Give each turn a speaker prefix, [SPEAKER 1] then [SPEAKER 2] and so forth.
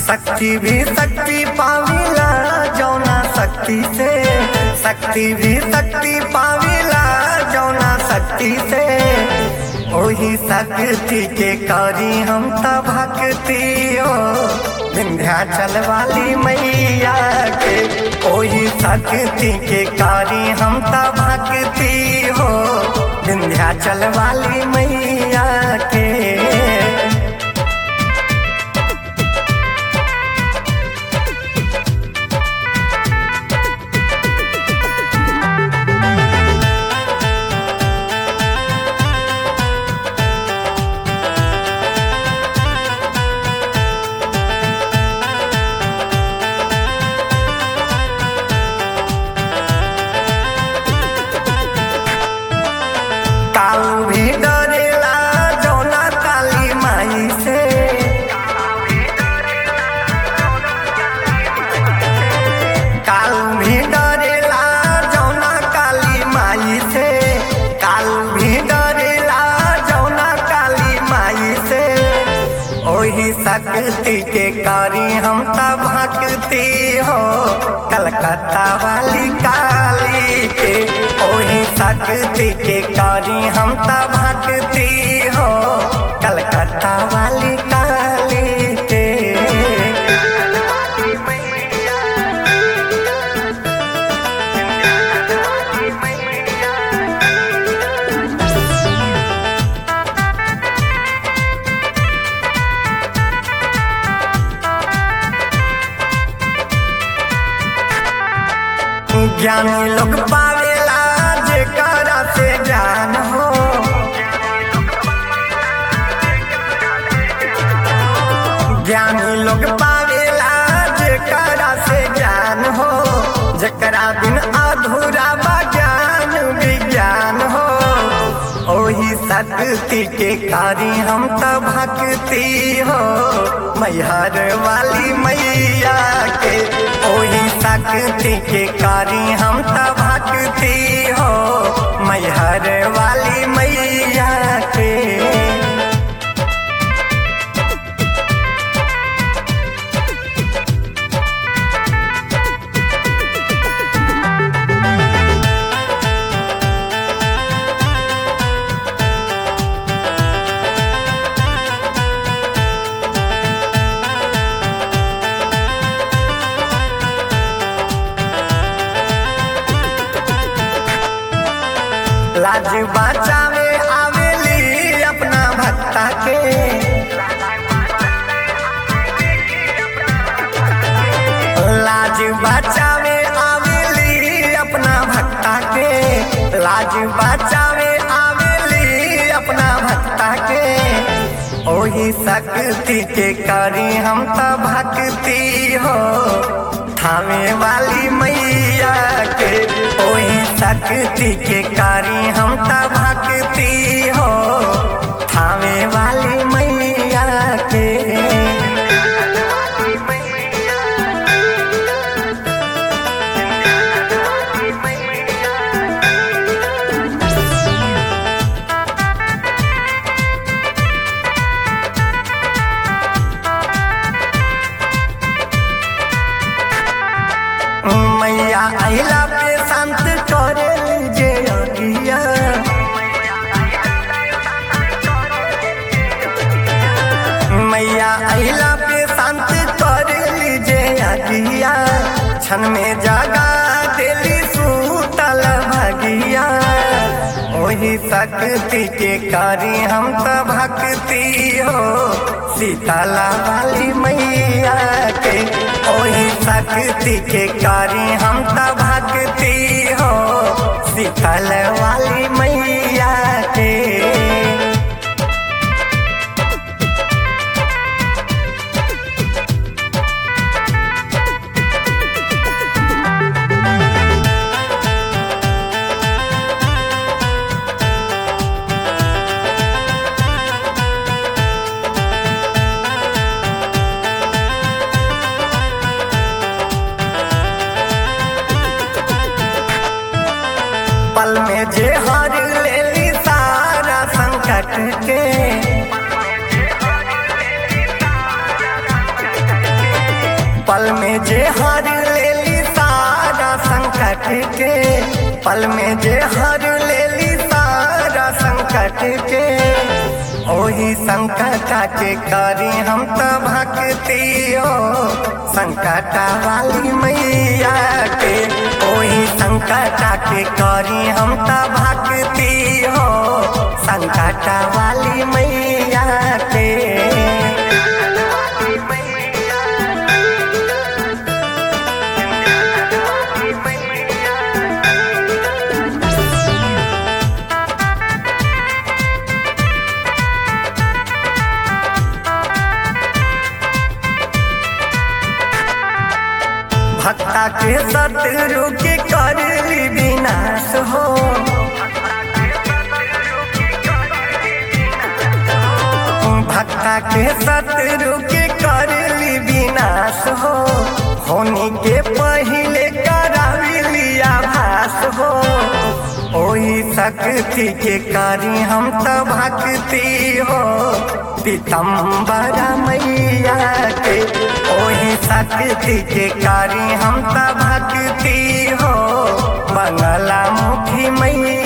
[SPEAKER 1] शक्ति भी शक्ति पाविला जौना शक्ति से शक्ति भी शक्ति पाविला जौना शक्ति से ओही शक्ति के करी हम त भक्ति हो विंध्याचल वाली मैया के ओही शक्ति के करी हम त भक्ति हो विंध्याचल वाली मैया के काल भी डरेला जौना काली माई से काल भी डरेला जौना काली माई से काल भी डरेला जौना काली माई से ओही शक्ति के करी हम त भक्ति हो कलकत्ता वाली काली के ओही शक्ति के करी हम त भक्ति हो कलकत्ता वाली काली के ज्ञानी लोग पावेला जेकरा से ज्ञान हो ज्ञानी लोग पावेला जेकरा से ज्ञान हो जेकरा बिन अधूरा बा ज्ञान विज्ञान हो ओही शक्ति के कारी हम त भक्ति हो मैहर वाली मैया के ओही शक्ति के कारी हम त भक्ति हो मैहर वाली मैया के लाज बचावे आवेली अपना भक्ता के लाज बचावे आवेली अपना भक्ता के लाज बचावे आवेली अपना भक्ता के ओही शक्ति के करी हम त भक्ति हो थामे वाली मैया के ओही शक्ति के कारी हम त भक्ति हो थामे वाली मैया के मैया अहिला पे शांत करे जे अगिया मैया अहिला पे शांत करे जे अगिया क्षण में जागा देली सूतल भगिया ओही शक्ति के कारी हम त भक्ति हो सीताला वाली मैया के ओही शक्ति के कारी हम त भक्ति हो सीतल वाली मैया के पल में जे हर लेली सारा संकट के पल में जे हर लेली सारा संकट के पल में जे हर लेली सारा संकट के ओही संकट के करी हम तो भक्ति हो संकट वाली मैया के ओही संकट के करी हम तो भक्ति हो संकट वाली मैया के भक्ता के शत्रु के करली विनाश हो भक्ता के शत्रु के करली विनाश हो होनी के पहले कराविली आभास हो ओही शक्ति के करी हम तो भक्ति हो पीतम्बरा मैया के ओही शक्ति के करी हम तो भक्ति हो बंगला मुखी मैया